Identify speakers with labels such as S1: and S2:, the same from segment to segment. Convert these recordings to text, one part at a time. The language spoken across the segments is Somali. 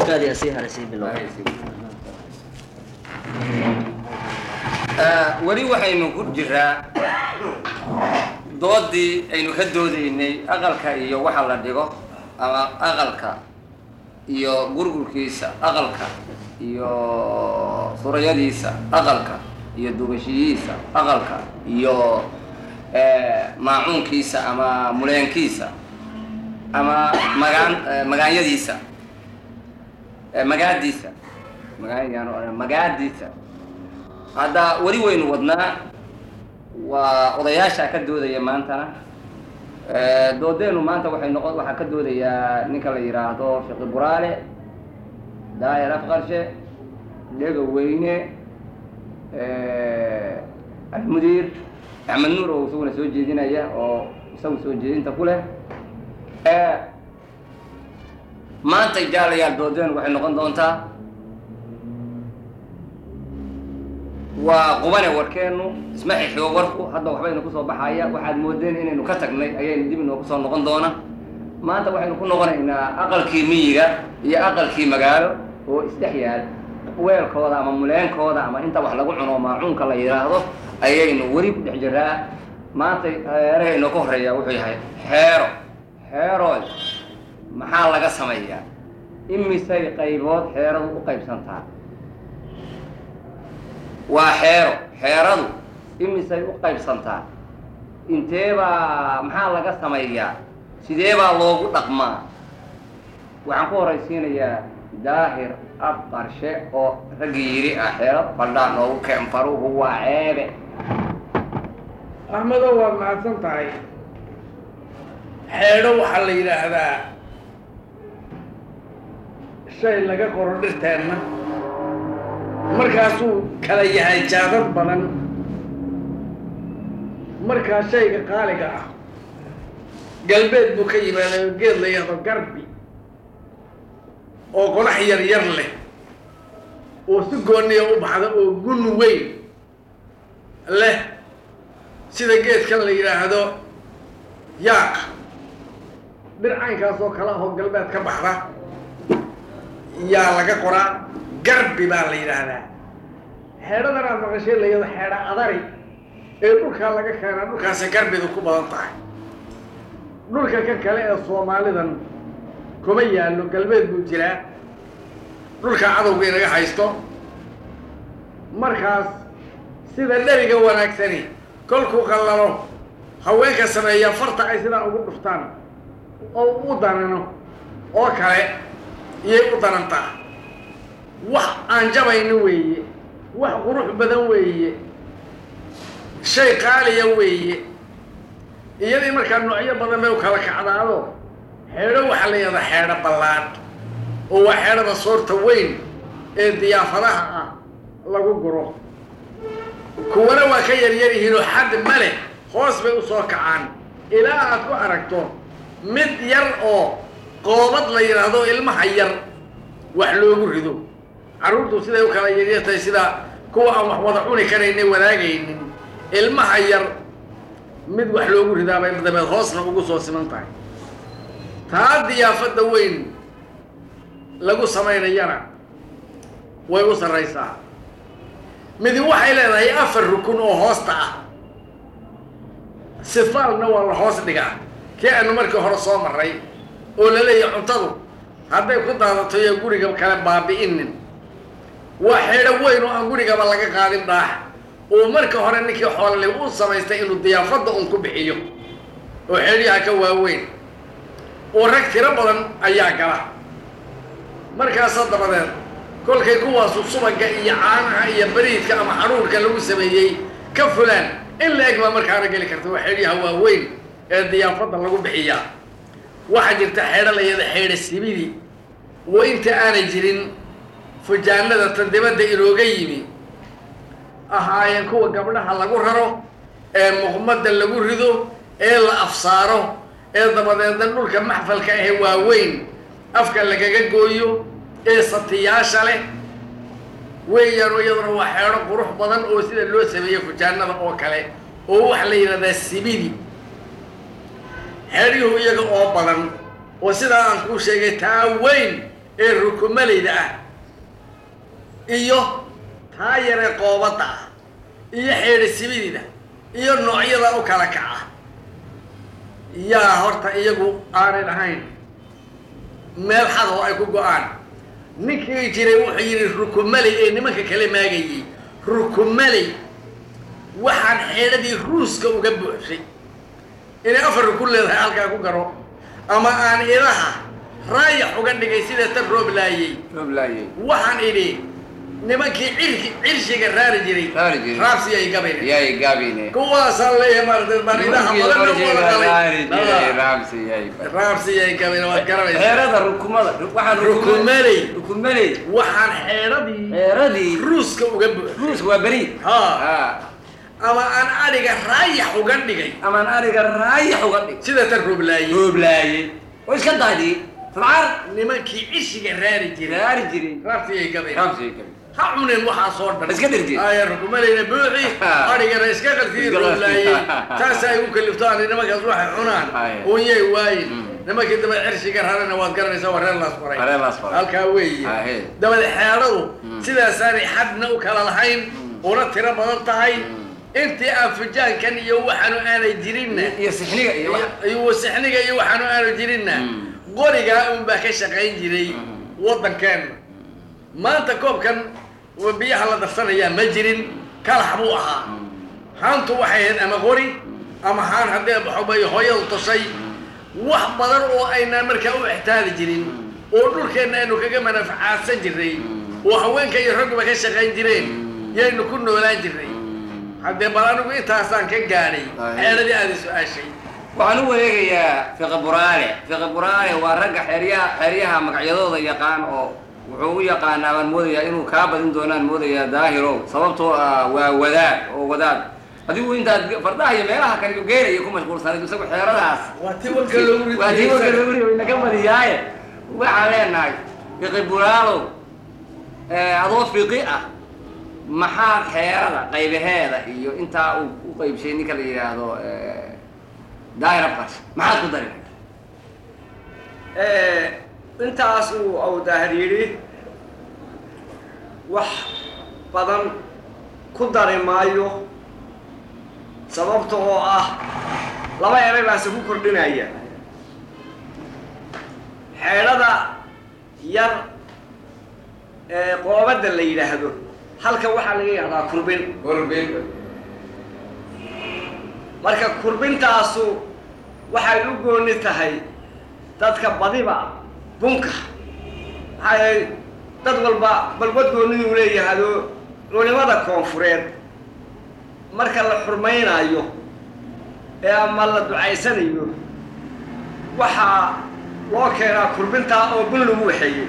S1: kaadi sii haray sii bilow
S2: weli waxaynu ku jiraa doodii aynu ka doodaynay aqalka iyo waxa la dhigo ama aqalka iyo gurgurkiisa aqalka iyo surayadiisa aqalka iyo dugashiyihiisa aqalka iyo maacuunkiisa ama muleenkiisa ama magaan magaanyadiisa magaadiisa magaan magaadiisa hadda weli waynu wadnaa waa odayaasha ka doodaya maantana doodeenu maanta waxay noqon waxaa ka doodayaa ninka la yidhaahdo fiqi buraale daahir afqarshe dhega weyne almudiir axmed nuur oo isaguna soo jeedinaya oo isagu soo jeedinta ku leh maanta jaalayaal doodeenu waxay noqon doontaa waa qubane warkeenu isma xixigo warku hadda waxbaynu kusoo baxaya waxaad moodeen inaynu ka tagnay ayaynu dib inoogu soo noqon doona maanta waxaynu ku noqonaynaa aqalkii miyiga iyo aqalkii magaalo oo isdhex yaal weelkooda ama muleenkooda ama inta wax lagu cuno maacuunka la yidhaahdo ayaynu weli ku dhex jiraa maanta eeraha inoo ka horeeya wuxuu yahay xeero xeeroy maxaa laga sameeyaa imisay qaybood xeeradu u qaybsantaa waa xeero xeeradu imisay u qaybsantaa intee baa maxaa laga sameeyaa sidee baa loogu dhaqmaa waxaan ku horaysiinayaa daahir ab qarshe oo raggii yidhi ah xeero baldhaa noogu keen faruhu waa ceebe
S3: axmedo waad mahadsan tahay xeedho waxaa la yidhaahdaa shay laga qoro dhirteenna markaasuu kala yahay jaadad badan markaa shayga qaaliga ah galbeed buu ka yimaaday oo geed la yahdo garbi oo qodax yar yar leh oo si gooniya u baxda oo gun weyn leh sida geedkan la yidhaahdo yaaq dhircaynkaas oo kale ahoo galbeed ka baxda yaa laga qoraa garbi baa la yidhaahdaa xeedhadan aad maqashay la yado xeedha adari ee dhulkaa laga keenaa dhulkaasay garbidu ku badan tahay dhulka ka kale ee soomaalidan kuma yaallo galbeed buu jiraa dhulka cadowga inaga haysto markaas sida dheriga wanaagsani kolkuu qallalo haweenka sameeya farta ay sidaa ugu dhuftaan oo u danano oo kale iyay u danantaa wax aan jabayno weeye wax qurux badan weeye shay qaaliya weeye iyadii markaa noocyo badan bay u kala kacdaado xeedho waxaa la yahdaa xeedho ballaadh oo waa xeedhada soorta weyn ee diyaafadaha ah lagu guro kuwana waa ka yaryar yihiinoo xad ma leh hoos bay u soo kacaan ilaa aad ku aragto mid yar oo qoobad la yidhaahdo ilmaha yar wax loogu rido carruurtu siday u kala yaryartahay sida kuwa aan wax wada cuni karayna wadaagaynin ilmaha yar mid wax loogu ridaabay dabeed hoosna ugu soo siman tahay taa diyaafadda weyn lagu samaynayana way u sarraysaa midi waxay leedahay afar rukun oo hoosta ah sifaalna waa la hoos dhigaa kii aanu markii hore soo marray oo la leeyahay cuntadu hadday ku daadato iyo guriga kale baabi'inin waa xeedho weyn oo aan gurigaba laga qaadin dhaax oo marka hore ninkii xoolale u samaystay inuu diyaafadda un ku bixiyo oo xeedhyaha ka waaweyn oo rag tiro badan ayaa gala markaasa dabadeed kolkay kuwaasu subaga iyo caanaha iyo bariidka ama xaruurka lagu sameeyey ka fulaan in la eg baa markaana geli karta waa xeedhyaha waaweyn ee diyaafadda lagu bixiyaa waxaa jirta xeedho layada xeedha sibidi oo inta aanay jirin fujaanada tan dibadda inooga yimi ahaayeen kuwa gabdhaha lagu raro ee muqmadda lagu rido ee la afsaaro ee dabadeedna dhulka maxfalka ahe waaweyn afka lagaga gooyo ee satiyaasha leh weeyaanu iyaduna waa xeedho qurux badan oo sida loo sameeyo fujaanada oo kale oo waxaa la yidhahdaa sibidi xeedhyuhu iyaga oo badan oo sidaa aan kuu sheegay taa weyn ee rukumalayda ah iyo taa yaree qoobadda ah iyo xeedhisimidida iyo noocyada u kala kaca yaa horta iyagu aanay ahayn meel xad oo ay ku go-aan ninkii jiray wuxuu yidhi rukumaley ee nimanka kale maagayey rukumaley waxaan xeedhadii ruuska uga buuxshay inay afar rukun leedahay halkaa ku garo ama aan idaha raayax uga dhigay sida tan roob laayey
S2: rooblaayey
S3: waxaan idhi nimankii cirki cirshiga raari jiray
S2: Raari jiray.
S3: raabsi ay gabayna
S2: yay gaabine
S3: kuwaasaan leeyahay maaragtay baan idaha badan loo wada
S2: raari jiray
S3: qalay
S2: raamsi yay
S3: raabsi ay gabayna waad garanaysaa
S2: xeerada rukumada waxaan
S3: rukumaley
S2: rukumaley
S3: waxaan xeedhadii
S2: xeeradii
S3: ruuska uga buuxshay
S2: ruuska waa beri
S3: ha
S2: ha
S3: ama aan adhiga raayax uga dhigay
S2: amaan ariga raayax uga dhig
S3: sida tan roob laayey
S2: rooblaayey oo iska daadiyey sabcaar
S3: nimankii cishiga raari jiray
S2: raari jiray
S3: raabsi ay gabayna
S2: raamsi yay gabi
S3: ha cuneen waxaa soo dhan
S2: Iska dhergeen.
S3: aya rukumalayna buuxi adhigana iska qalkii
S2: Iska qalkii.
S3: rooblaayey taas ay u kaliftaan nimankaas waxay cunaan
S2: Aya.
S3: unyay waayin
S2: Mm.
S3: nimankii daba cirshiga rarana waad garanaysaa waa reer laas faray
S2: Reer laas faray.
S3: halkaa weeye
S2: Ahe.
S3: dabada xeedhadu
S2: Mm.
S3: sidaasaanay xadna u kala lahayn una tiro badan tahay
S2: Mm.
S3: intii aan fujaankan iyo waxaanu aanay jirinna
S2: iyo sixniga iyo wax
S3: iyo wasixniga iyo waxaanu aanu jirinna
S2: Mm.
S3: qorigaa unbaa ka shaqayn jiray
S2: Mm.
S3: waddankeenna maanta koobkan wa biyaha la darsanayaa ma jirin kalax buu ahaa haantu waxay ahayd ama qori ama haan haddee baxobay hooyadu toshay wax badan oo aynaan markaa u ixtaali jirin oo dhulkeenna aynu kaga manafcaadsan jirnay oo haweenka iyo ragguba ka shaqayn jireen yaynu ku noolaan jirnay haddee bal anigu intaasaan ka gaadhay
S2: Aye.
S3: xeeladii aada su-aashay
S2: waxaan u wareegayaa fiqi buraale fiqi buraale waa ragga xeeryaha xeeryaha magacyadooda yaqaan oo wuxuu u yaqaanaa baan moodayaa inuu kaa badin doonaan moodayaa daahirow sababtoo ah waa wadaad oo wadaad adigu intaad fardaha iyo meelaha kale geelaya ku mashquulsanayd isagu xeeradahaas
S3: waa ti walka loogu
S2: waa tii warka loogu riday naga badiyaaye waxaan leenahay fiqi buraalow eh, adoo fiqi ah maxaad xeerada qaybaheeda iyo intaa uu u qaybshay ninka la yidhaahdo eh, daahir abqash maxaad ku dari
S1: intaas uu au daahir yidhi wax badan ku dari maayo sababta oo ah laba eray baase ku kordhinaya xeedhada yar ee qoobadda la yidhaahdo halkan waxaa laga yahdaa kurbin marka kurbintaasu waxay u gooni tahay dadka badiba bunka maxaa yeelay dad walba balbad gooniduu leeyahado culimada koonfureed marka la xurmaynayo ee ama la ducaysanayo waxaa loo keenaa kurbintaa oo bun lagu waxeeyey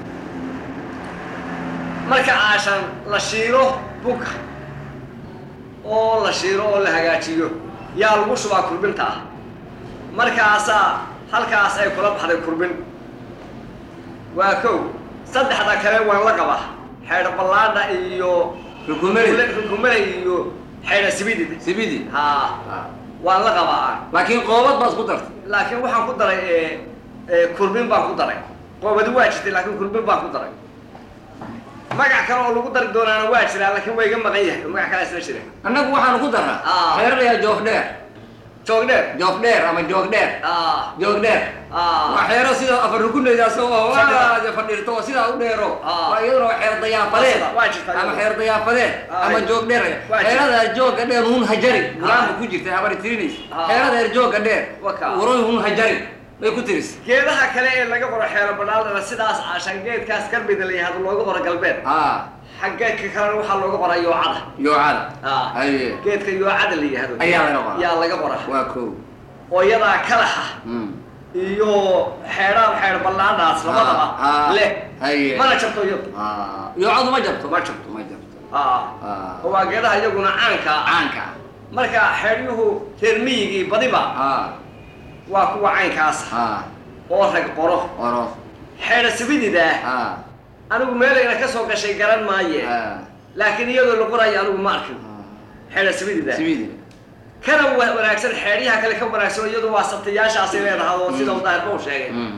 S1: marka aashan la shiilo bunka oo la shiilo oo la hagaajiyo yaa lagu shubaa kurbinta ah markaasaa halkaas ay kula baxday kurbin waa kow saddexda kale waan la qabaa xeedho ballaadha iyo
S2: rukumeli
S1: rukumada iyo xeedho sibidid
S2: sibidi
S1: haa waan la qabaa
S2: laakiin qoobad baad ku dartay
S1: laakiin waxaan ku daray ee, ee, kurbin baan ku daray qoobadi waa jirtay laakiin kurbin baan ku daray magac kale oo lagu dari doonaana waa jiraa laakiin waa iga maqan yahay oo magac kale isla jira
S2: annagu waxaanu ku darnaa
S1: Ah.
S2: xeer layaa joofdheer
S1: joogdheer
S2: joofdheer ama joogdheer
S1: ah
S2: joogdheer
S1: ah
S2: waa xeero sida afar rukunaydaas oo
S1: Fadhida.
S2: waa fadhiirto oo sidaa u dheero
S1: Ah.
S2: waa iyaduna waa xeer dayaafadeed
S1: Waa jirtaa
S2: ama
S1: iyaduna.
S2: xeer dayaafadeed
S1: Ah.
S2: ama joog dheer
S1: Waa jirtaa.
S2: xeerada jooga dheer hun hajari
S1: Ah.
S2: gulaanba ku jirta habari tirinaysa
S1: Ah.
S2: xeerada heer jooga dheer
S1: Waka.
S2: waroy hun hajari bay ku tiris
S1: geedaha kale ee laga qoro xeero badhaaldhana sidaas caashan geedkaas karbida la yihahdo looga qoro galbeed
S2: ah
S1: xaggeedka kalena waxaa looga qoraa yoocada
S2: yoocada
S1: ah
S2: haye
S1: geedka yoocada la yihahdo
S2: Ayaa laga qoraa.
S1: yaa laga qoraa
S2: waa kow
S1: oo iyadaa kalaxa
S2: Mm.
S1: iyo xeedhaan xeer ballaadhaas labadaba
S2: Ah, ah,
S1: leh
S2: haye.
S1: mana jabto iyadu
S2: Ah, yoocadu ma jabto
S1: Ma jabto.
S2: ma jabto
S1: ah
S2: Ah.
S1: oo waa geedaha iyaguna caanka ah
S2: caanka
S1: marka xeeryuhu reer miyigii badiba
S2: ah
S1: waa kuwa caynkaas
S2: ah
S1: oo rag qoro
S2: oro
S1: xeedha sibididaa
S2: ah
S1: anigu meelayna ka soo gashay garan maaye
S2: ah
S1: laakiin iyadoo la qorayo anigu ma arkin
S2: ah.
S1: xeedha sibididaa
S2: sibidi
S1: kana wa- wanaagsan xeedyaha kale ka wanaagsan iyadu waa sabtayaashaasay leedahay oo sida
S2: Mm.
S1: daahirba u sheegay
S2: Mm.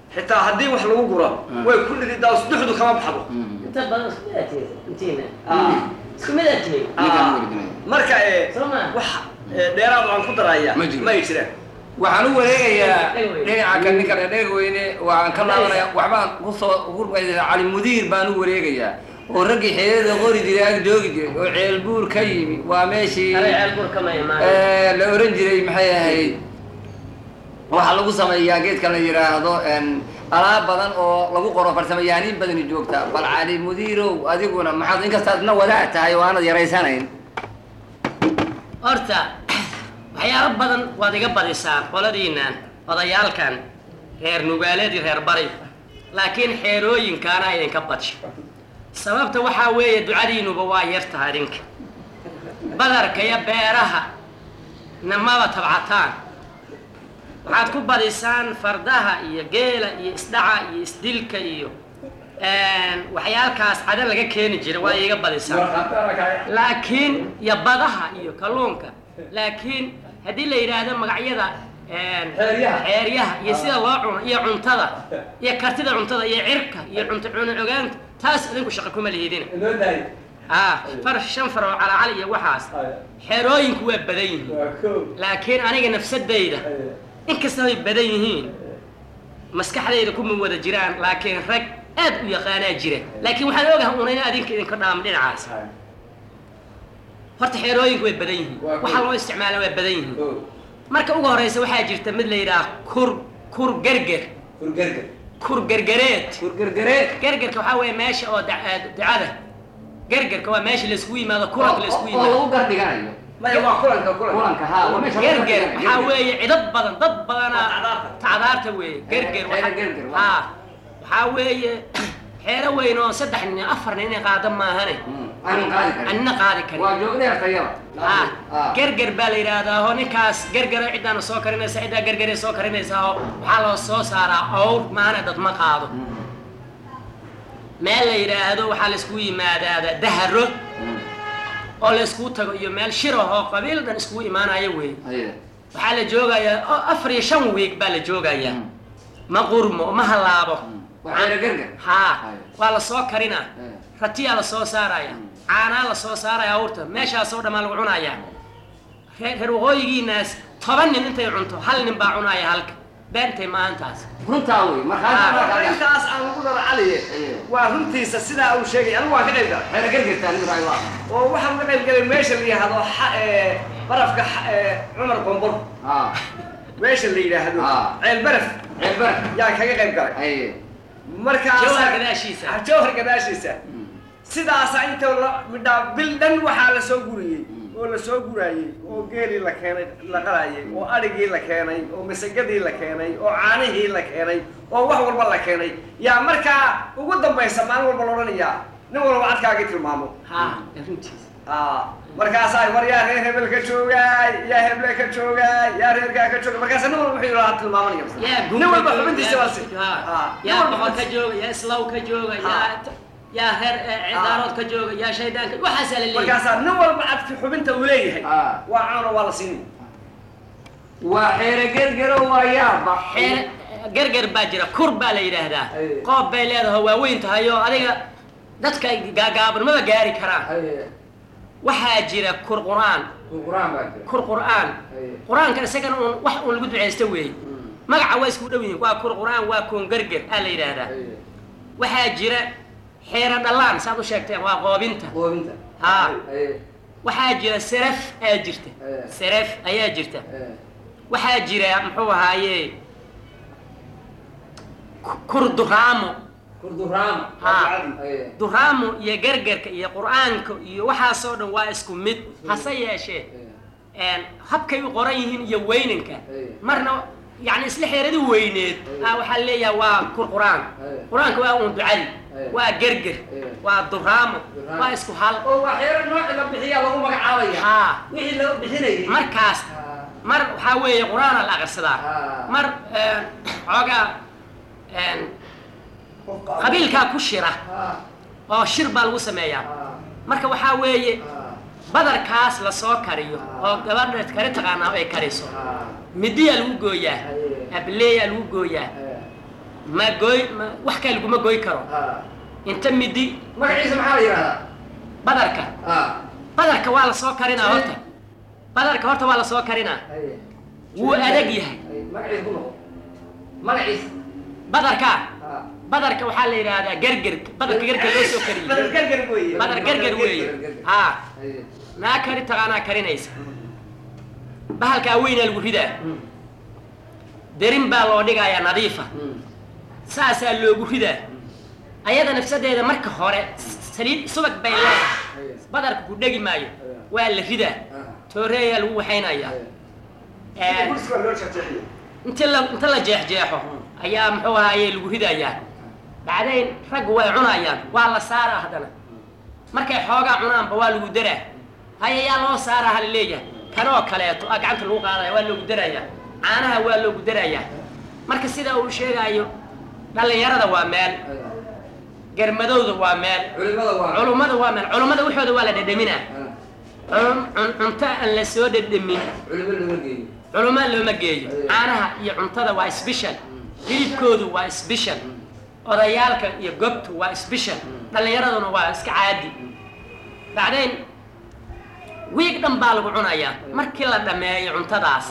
S1: xitaa haddii wax lagu guro way ku dhididaa duxdu kama baxdo
S4: inta badan isku mid aad tihiin intiina
S1: Ah.
S4: isku mid aad tihiin
S2: ninkaan
S1: Ah.
S2: warginaya
S1: marka ee
S4: Soo ma?
S1: wax ee, dheeraad aan ku daraya
S2: Ma jiro.
S1: may jiraan
S2: waxaan u wareegayaa
S4: Dheg weyne.
S2: dhinaca kan ninkan dheg weyne waan ka laabanaya waxbaan kusoo hurmaysa cali mudiir baan u wareegayaa oo raggii xeelada qori jiray ag joogi jiray oo ceelbuur ka yimi waa meeshii
S4: Hada ceel bur kama imaan
S2: Eh, la oran jiray maxay ahayd waxaa lagu sameeyaa geedka la yidhaahdo en, alaab badan oo lagu qoro farsamayahaniin badani joogta bal cali mudiirow adiguna maxaad inkastaad na wadaag tahay oo aanad yaraysanayn
S4: horta waxyaalo badan waad iga badisaan qoladiinnan odayaalkan reer nugaaladii reer bari laakiin xeerooyinkaana idinka badsho sababta waxaa weeye ducadiinuba waa yar tahay idinka badarka iyo beeraha namaba tabcataan waxaad ku badisaan fardaha iyo geela iyo isdhaca iyo isdilka iyo waxyaalkaas cada laga keeni jira waa iiga badisaan laakiin iyo badaha iyo kalluunka laakiin haddii la yidhaahdo magacyada
S2: Xeeryaha.
S4: xeeryaha iyo sida loo cuno iyo cuntada iyo kartida cuntada iyo cirka iyo cunto cuno ogaanta taas idinku shaqo kuma lihidina ah far shan far oo calacali iyo waxaas xeerooyinku waa badan yihiin laakiin aniga nafsadayda inkasta ay badan yihiin maskaxdayda kuma wada jiraan laakiin rag aad u yaqaanaa jira laakiin waxaan ogahay una in adinka idinka dhaamo dhinacaas horta xeerooyinku way badan yihiin
S2: Waa
S4: waxa
S2: cool.
S4: loo isticmaala waa badan yihiin marka ugu horeysa waxaa jirta mid la yidhaah kur kur gerger kur gergereed
S2: kurgergareed
S4: gergerka waxaa weeye meesha oo da- eh, ducada gergerka waa meesha layskugu yimaado kulanka layskugu
S2: oo
S4: yimaado
S2: lagu gardhiganayo
S1: maya waa kulanka kulanka
S2: kulanka haa waa meesha lagu
S4: gerger
S2: gardhiganayo.
S4: waxaa weeye cidad badan dad badana
S1: Waa tacdaarta.
S4: tacdaarta weeye gerger
S2: Xeero
S4: waxa-
S2: gerger, waa.
S4: haa waxaa weeye xeero weyn oo saddex nin afar nin inay qaada maahane
S2: Mm, aanan qaadi karin
S4: anina qaadi karin
S2: waa joogdheer tayada
S4: ah
S2: Ah.
S4: gerger baa la yidhaahdaa oo ninkaas gergera ciddaana soo karinaysa ciddaa gergeray soo karinaysaa oo waxaa loo soo saaraa awr maana dad ma qaado meel la yidhaahdo waxaa layskugu yimaadaada daharo
S2: Mm,
S4: oo layskugu tago iyo meel shirah oo qabiil dhan iskugu imaanaya wey
S2: ayada.
S4: waxaa la joogayaa oo afar iyo shan wiig baa la joogayaa
S2: Mm,
S4: ma qurmo ma halaabo
S2: mm. waa xeero gerger
S4: haa
S2: Ayo.
S4: waa la soo karinaa
S2: Eh.
S4: ratiyaa la soo saaraya caanaa la soo saaraya awrta meeshaasoo dhammaa lagu cunayaa reer reer waqooyigiinaas toban nin intay cunto hal nin baa cunaya halka beentay maantaas
S2: runtaa wey markhaati
S4: Ah.
S2: markaa gaa-
S1: intaas aan lagu daro caliye
S2: Aye.
S1: waa runtiisa sidaa uu sheegay anigu waan ka qayb galay
S2: xeero gergertaa nigu raay waa
S1: oo waxaan ka qayb galay meesha la yidhaahdo xa- ee, barafka xa- ee, cumar qombor
S2: aa
S1: meesha la yidhaahdo
S2: Ah.
S1: ceel baraf
S2: ceelbar
S1: yaan kaga qayb galay
S2: ay
S1: markaas
S4: Jawhar gadaashiisa.
S1: jawhar gadaashiisa sidaasa inta la midhaa bil dhan waxaa la soo guriyey oo la soo guraayey oo geelii la keenay la qalayay oo adhigii la keenay oo masagadii la keenay oo caanihii la keenay oo wax walba la keenay yaa markaa ugu dambaysa maalin walba laodhanayaa nin walba cadkaagii tilmaamo
S4: haa runtiis
S1: Ah, markaasaa war yaa reer hebel ka joogaay yaa heble ka joogaay yaa reerkaa ka joogaay markaasa nin walba wuxuu yidhahaa tilmaamanaya
S4: yaa
S1: nin walba xubintiisa baa si
S4: haa
S1: Ah, nin
S4: yaa
S1: walba
S4: boqor ka
S1: xubintiisa.
S4: jooga yaa islaw ka jooga yaa yaa reer eh, cidaarood ka jooga yaa shaydaanka waxaasaa la leeyahay
S1: markaasaa nin walba cadki xubinta uu leeyahay
S2: Ah.
S1: waa caano waa la siini
S2: waa xeero gergero waa yaaba
S4: xeer gerger baa jira kur baa la yidhaahdaa
S2: Aye.
S4: qoob bay leedahay waaweyn tahay oo adiga dadka gaagaabanimada gaari karaan
S2: Ay,
S4: waxaa jira kur qur'aan
S2: quraan baa jira
S4: kur qur'aan
S2: Aye.
S4: qur-aanka isagana uun wax uun lagu ducaysta weeye magaca waa isku dhow yihiin waa kur qur'aan waa kun gerger aa la yidhaahdaa
S2: Ay,
S4: waxaa jira xeero dhallaan saad u sheegteen waa qoobinta
S2: qoobinta
S4: Haa.
S2: Ay,
S4: waxaa jira seraf ayaa jirta
S2: Aye.
S4: seraf ayaa jirta
S2: ay,
S4: waxaa jira muxuu ahaaye ku- kur duraamo
S2: kurduraama
S4: haa
S2: Ay,
S4: duraamo iyo gergerka iyo qur'aanka iyo waxaasoo dhan waa isku mid hase yeeshee
S2: ay,
S4: een, habkay u qoran yihiin iyo weynanka
S2: Aye.
S4: marna yani isla xeeradii weyneed
S2: Aye.
S4: ah waxaa leeyahay waa kur qur'aan
S2: Aye.
S4: qur-aanka waa uun ducadi
S2: Aye.
S4: waa gerger
S2: Aye.
S4: waa duraamo
S2: Duraamo.
S4: waa isku hal
S2: oo waa xeero nooci la bixiyaa lagu magacaabaya
S4: haa
S2: wixii loo bixinayay
S4: markaas
S2: Haa.
S4: mar waxaa weeye qur-aana la aqrisadaa
S2: Ah.
S4: mar een, xoogaa een, qabiilkaa ku shira
S2: Haa.
S4: oo shir baa lagu sameeyaa
S2: Haa.
S4: marka waxaa weeye
S2: Haa.
S4: badarkaas lasoo kariyo oo gabadha kari taqaanaa ay kariso
S2: Haa.
S4: midiyaa lagu gooyaa
S2: Aye.
S4: ableeyaa lagu gooyaa
S2: Ay,
S4: ma gooy ma wax kale laguma gooy karo
S2: Ah.
S4: inta midi
S2: magaciisa maxaa la yidhahdaa
S4: badarka
S2: ah
S4: badarka waa la soo karinaa horta badarka horta waa la soo karinaa
S2: haye
S4: wuu adag yahay
S2: Haye, magaciisa ku noqo magaciisa
S4: badarka
S2: ah
S4: badarka waxaa la yidhaahdaa gergerka badarka gerger loo soo kariyey
S1: badar gargar weeye
S4: badar gerger weeye ha
S2: haye
S4: naa kari taqaanaa karinaysa bahalkaa weynaa lagu ridaa derin baa loo dhigayaa nadiifa
S2: Mm.
S4: saasaa loogu ridaa ayada nafsadeeda marka hore saliid subag bay leedahay badarka ku dhegi maayo waa la ridaa
S2: Ah.
S4: tooreeyaa lagu waxaynayaa
S2: Haye.
S1: kursi baa loo jeexjeexiye
S4: inta la inta la jeexjeexo ayaa muxuu ahaaye lagu ridayaa bacdayn raggu way cunayaan waa la saaraa haddana markay xoogaa cunaanba waa lagu daraa haya yaa loo saaraa hala leeyahay kanoo kaleeto a gacanta lagu qaadaya waa loogu darayaa caanaha waa loogu darayaa marka sida uu sheegaayo dhallinyarada waa meel garmadowda waa meel
S2: culimada waa
S4: culummada waa meel culummada waxooda waa la dhedhaminaa
S2: Ah.
S4: Culum- cun- cunto aan la soo dhedhamin
S2: culimo lama geeyo
S4: culummo looma geeyo caanaha iyo cuntada waa special hilibkoodu waa special odayaalka iyo gobtu waa special dhallinyaraduna waa iska caadi bacdayn wiig dhan baa lagu cunayaa markii la dhammeeyo cuntadaas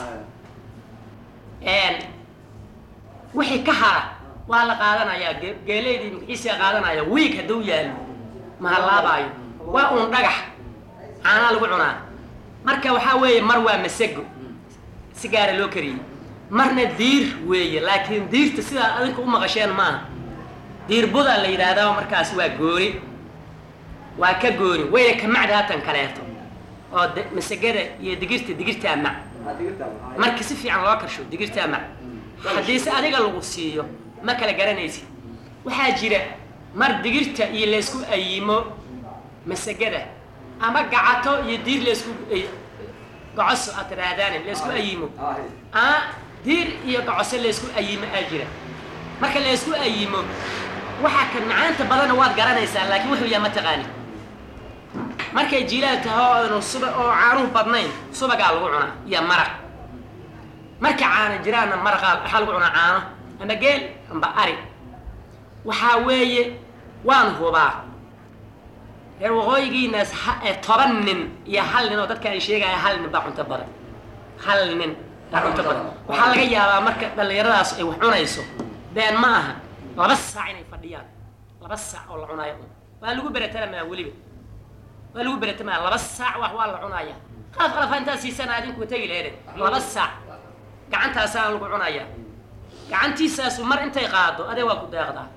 S4: wixii ka hara waa la qaadanayaa ge- geeleydii magaciisa qaadanaya wiig hadduu yaallo mahalaabaayo waa uun dhagax caanaa lagu cunaa marka waxaa weeye mar waa masego si gaara loo kariyey marna diir weeye laakiin diirta sidaa adinka u maqasheen maaha diir budaa la yidhaahdaa markaas waa gooni waa ka gooni wayna ka macda hatan kaleeto oo de- masagada iyo digirta digirtaa mac marka si fiican loo karsho digirtaa mac haddiise adiga lagu siiyo ma kala garanaysid waxaa jira mar digirta iyo laysku ayimo masagada ama gacato iyo diir laysku ay- gocoso aad tidhaahdaane laysku ayimo ama diir iyo gocoso laysku ayimo aa jira marka laysku ayimo waxaa ka macaanta badanna waad garanaysaa laakiin wuxuu yahay ma taqaanid markay jilaal tahay oo aanu suba oo caanuhu badnayn subagaa lagu cunaa iyo maraq marka caana jiraanna maraqaa waxaa lagu cunaa caano ama geel amba ari waxaa weeye waan hubaa reer waqooyigiinaas ha- ee toban nin iyo hal nin oo dadka ay sheegaya hal nin baa cunto badan hal nin baa cunto badan waxaa laga yaabaa marka dhallinyaradaas ay wax cunayso been ma aha laba saac inay fadhiyaan laba saac oo la cunaayo un waa lagu beretanamaa weliba waa lagu beretamayaa laba saac wax waa la cunaaya qalaf qalaf intaa siisana adinku tegi laheede laba saac gacantaasaa lagu cunayaa gacantiisaasu mar intay qaado adee waa ku deeqdaa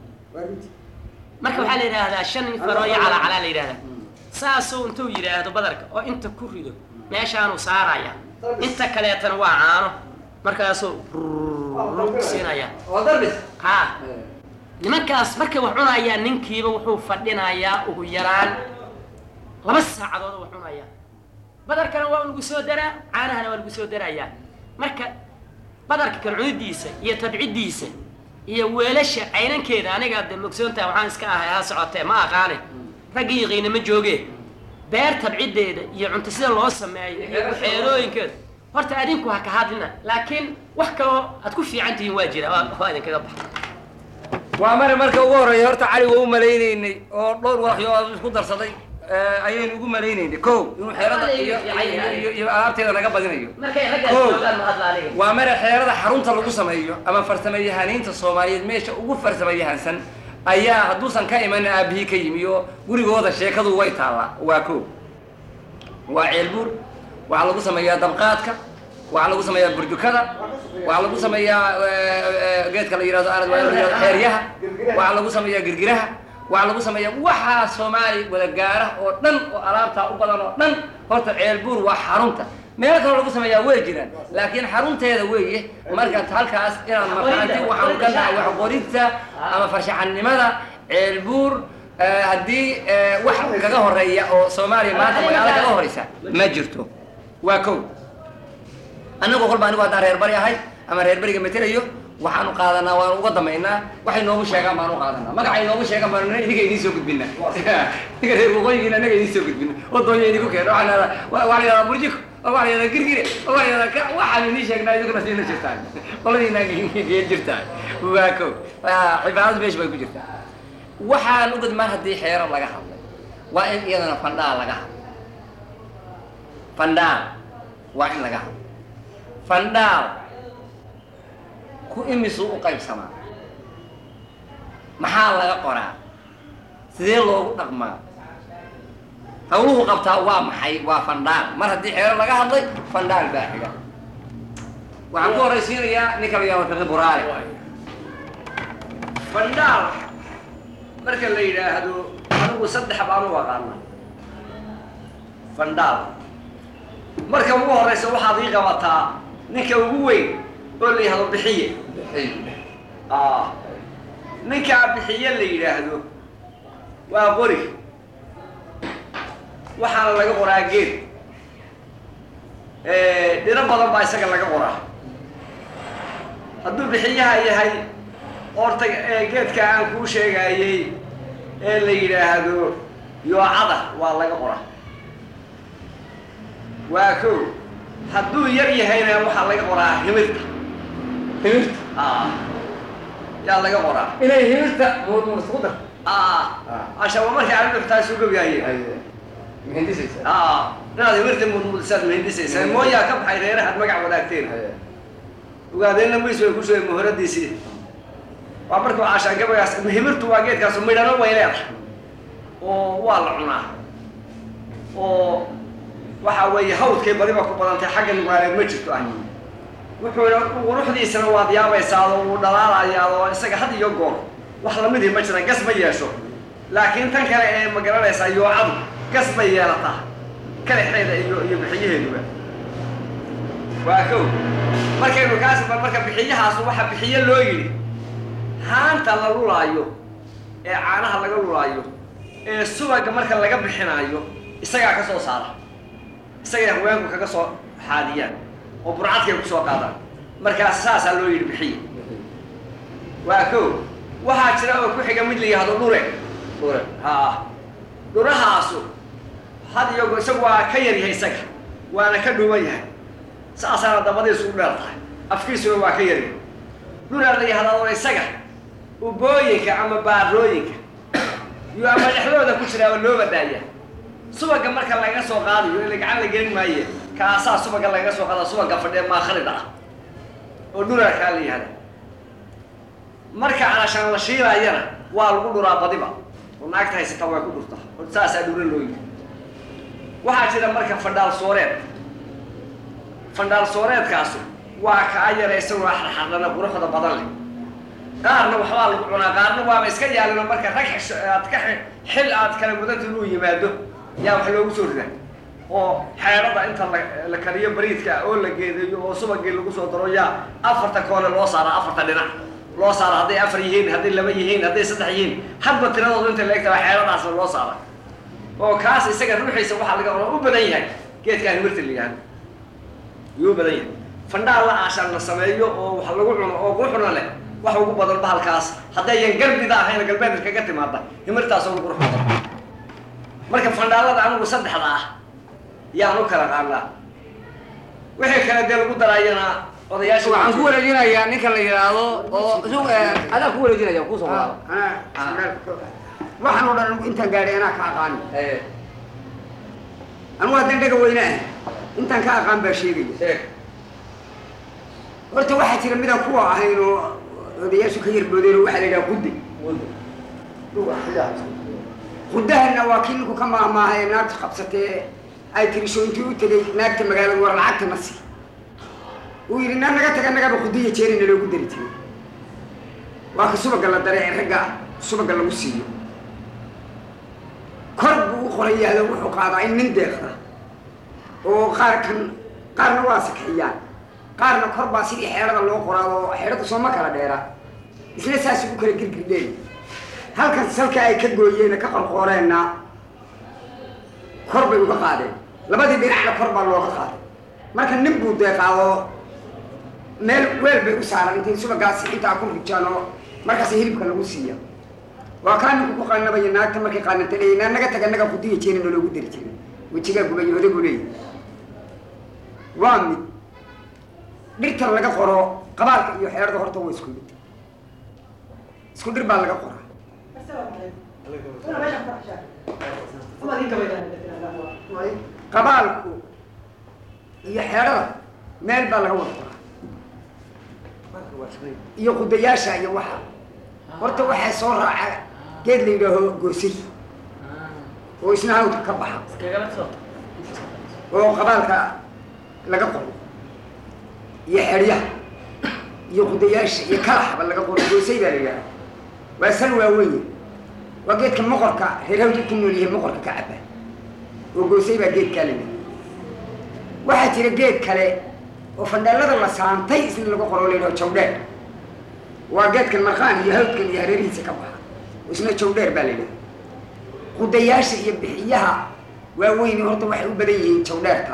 S4: marka waxaa la yidhaahdaa shan farooyo calaa calaa la yidhahdaa saasuu intuu yidhaahdo badarka oo inta ku rido meeshaanuu saaraya inta kaleetana waa caano markaasuu rrrr siinaya
S2: oo darbis
S4: ha nimankaas markay wax cunayaan ninkiiba wuxuu fadhinayaa ugu yaraan laba saacadood oo wax cunaya badarkana waa lagu soo daraa caanahana waa lagu soo darayaa marka badarka kala cunidiisa iyo tabcidiisa iyo weelasha caynankeeda aniga de mogsoontaha waxaan iska ahay ha socotee ma aqaane raggii yaqiina ma jooge beer tabcideeda iyo cunto sida loo sameeyo iyo xeelooyinkeeda horta adinku ha ka hadlina laakiin wax kaloo aad ku fiican tihiin waa jira waa waa idinkaga baxa
S2: waa mari marka ugu horreeya horta cali waa u malaynaynay oo dhowr waxyood isku darsaday eh, ayaynu ugu malaynaynay ko inuu xeerada iyo iyo- iyo- iyo alaabteeda naga badinayo
S4: markay raggaas
S2: Kow.
S4: joogaan ma hadla aniga
S2: waa mare xeerada xarunta lagu sameeyo ama farsamayahaniinta soomaaliyeed meesha ugu farsamayahansan ayaa hadduusan ka imanin aabihii ka yimi oo gurigooda sheekadu way taallaa waa ko waa ceelbuur waxaa lagu sameeyaa dabqaadka waxaa lagu sameeyaa burjukada waxaa lagu sameeyaa eh, eh, geedka la yihahdo arad waa la yihahdo xeeryaha waxaa lagu sameeyaa girgiraha waxaa lagu sameeyaa waxaa soomaali wada gaara oo dhan oo alaabtaa u badan oo dhan horta ceelbuur waa xarunta meelo kaloo lagu sameeyaa way jiraan laakiin xarunteeda weeye marka halkaas inaan markaanti waxaan ka nahay wax qorinta ama farshaxanimada ceelbuur eh, haddii eh, wax kaga horeeya oo soomaaliya maanta magaalo kaga horeysa ma jirto waa kow annagu kolba anigu haddaan reer bari ahay ama reer beriga matelayo waxaanu qaadanaa waanu uga damaynaa waxay noogu sheegaan baanu qaadanaa magacay noogu sheegaan baanu idinka idiin soo gudbinaa idinka reer waqooyigiina annaga idiin soo gudbina oo doonya idinku keena waxaa la yidhahdaa waa la yidhahdaa burjiko waxaa la yidhahdaa girgire waxaa la yidhahdaa ka waxaan inii sheegnaa idinkuna siina jirtaan qoladiina geen jirtaan waa ko cibaadadu meesha bay ku jirtaa waxaan u gudmaan haddii xeero laga hadlay waa in iyadana fandhaal laga hadlo fandhaal waa in laga hadlo fandhaal ku imisuu u qaybsamaa maxaa laga qoraa sidee loogu dhaqmaa hawluhu qabtaa waa maxay waa fandhaal mar haddii xeero laga hadlay fandhaal baa xiga waxaan ku horaysiinayaa ninka la yaabo fiqi buraale
S1: fandhaal marka la yidhaahdo anigu saddex baan u aqaana fandhaal marka ugu horeysa waxaad ii qabataa ninka ugu weyn oo la yidhahdo bixiye ah ninkaa bixiye la yidhaahdo waa qori waxaana laga qoraa geed dhiro badan baa isaga laga qoraa hadduu bixiyaha yahay horta geedka aan kuu sheegayey ee la yidhaahdo yoocada waa laga qoraa waa ko hadduu yar yahayna waxaa laga qoraa himirta
S2: himirta
S1: ah yaa laga qoraa
S2: inay himirta muusku dar
S1: ah ashaba markay arrin dhuftaa soo gabyaye
S2: mihindisaysa
S1: ah inaad himirta mudmudisaad mahindisaysaa mooyaa ka baxay reerahaad magac wadaagteen ogaadeenna mays way ku sheegay muhoradiisii waa markuu caashaan gabagaas himirtu waa geedkaasu midhano way leedahay oo waa la cunaa oo waxa weeye hawdkay badiba ku badantay xagga nugaaleed ma jirto ah wuxuuna quruxdiisana waad yaabaysaado wuu dhalaalayaa oo isaga had iyo goor wax lamidii ma jiraan gas ma yeesho laakiin tan kale ee ma garanaysaa yoocadu gas bay yeelataa kalexeeda iyo iyo bixiyaheeduba waa kow markaynu kaas marka bixiyahaasu waxa bixiye loo yidhi haanta la lulaayo ee caanaha laga lulaayo ee subaga marka laga bixinaayo isagaa ka soo saara isagay haweenku kaga soo xaadiyaan oo burcadkay ku soo qaadaan markaas saasaa loo yidhi bixiye waa kow waxaa jira oo ku xiga mid la yihahdo dhure
S2: dure
S1: ha dhurahaasu had iyo go- isagu waa ka yar yahay isaga waana ka dhuwan yahay saasaana dabadiisu u dheer tahay afkiisuna waa ka yaryahay dhuraa la yihahdaa oo isaga ubooyinka ama baarooyinka iyo ama dhexdooda ku jiraa oo loo badaaya subaga marka laga soo qaadayo ila gacan la gelin maaye kaasaa subaga lagaga soo qaada subaga fadhee maakhalida ah oo dhuraa kaa la yihahda marka calashaan la shiilaayana waa lagu dhuraa badiba oo naagta haysata way ku dhurtaa oo saasaa dhura loo yidhi waxaa jira marka fandhaal sooreed fandhaal sooreedkaasu waa kaa yara isaguna xarxardhana quruxda badan leh qaarna waxbaa lagu cunaa qaarna waaba iska yaalino marka rag xish- aad ka xi- xil aad kala mudanti inuu yimaado yaa wax loogu soo rida oo xeedhada inta la la kariyo bariidka oo la geedeeyo oo subagii lagu soo daro yaa afarta koone loo saara afarta dhinac loo saara hadday afar yihiin hadday laba yihiin hadday saddex yihiin hadba tiradoodu inta la egtaa xeedhadaasna loo saara oo kaas isaga ruuxiisa waxaa laga qora u badan yahay geedkaan himirta la yihahdo yuu badan yahay fandhaal la aashaan la sameeyo oo wax lagu cuno oo quruxna leh wax ugu badan bahalkaas haddayan galbida ahayn galbeed kaga timaada himirtaas ugu qurux badan marka fandhaalada anigu saddexda ah yaan u kala qaanaa wixii kale dee lagu daraayana odayaasha
S2: waxaan ku wareejinayaa ninka la yidhaahdo oo isag adaa ku wareejinaya kusoo walaalo
S5: waxaan oo dhan intaan gaadhay anaa ka aqaani anugu haddaan dhaga weyne ah intaan ka aqaan baa sheegaya
S2: sheeg
S5: horta waxaa jira midaan kuwa ahayn oo odayaashu ka yarboodeen oo waxaa la yidhaha qudde quddahana waa kii ninku ka maahmaahay ee naagta qabsatee ay tiri soo intii u tegay naagta magaalada war lacagta na sii uu yidhi naa naga taga nagaba quddiya jeerina loogu dari jiray waa ka subaga la daray ee ragga subaga lagu siiyo kor buu u qoran yahay oo wuxuu qaadaa in nin deeqda oo qaar kan qaarna waa sakxiyaan qaarna kor baa sidii xeedhada loo qoraado oo xeedhadu sooma kala dheera isla saas ugu kala girgirdheen halkan salka ay ka gooyeen ka qorqooreenna kor bay uga qaadeen labadii dhinacna kor baa looga qaaday marka nin buu deeqaadoo meel weel bay u saaran intay subagaasi intaa ku rujaan oo markaas hilibka lagu siiya waa kaa ninku ku qaanabaya naagta markay qaananta leeyahy naa naga taga naga kudiya jeerina loogu dari jiray wejigaa gubayo odagu leeyahy waa mid dhirta laga qoro qabaalka iyo xeerada horta waa isku mid isku dhir baa laga qoraa qabaalku iyo xeerada meel baa laga wada qoraa iyo qudayaasha iyo waxa horta waxaa soo raaca geed la yidhaaho goosay oo isna hawdka ka baxa oo qabaalka laga qoro iyo xeryaha iyo qudayaasha iyo kalaxba laga qoro goosay baa la yidhaha waa sal waaweyn waa geedka moqorka reer hawdka ku nool yahay moqorka ka caba oo goosay baa geedkaa la yidhaha waxaa jira geed kale oo fandhaalada la saantay isna laga qoro la yidhaho jawdheer waa geedkan marqaan iyo hawdkan iyo hareerihiisa ka baxa oo isna jawdheer baa la yidhaha qudayaasha iyo bixiyaha waaweyni horta waxay u badan yihiin jawdheerka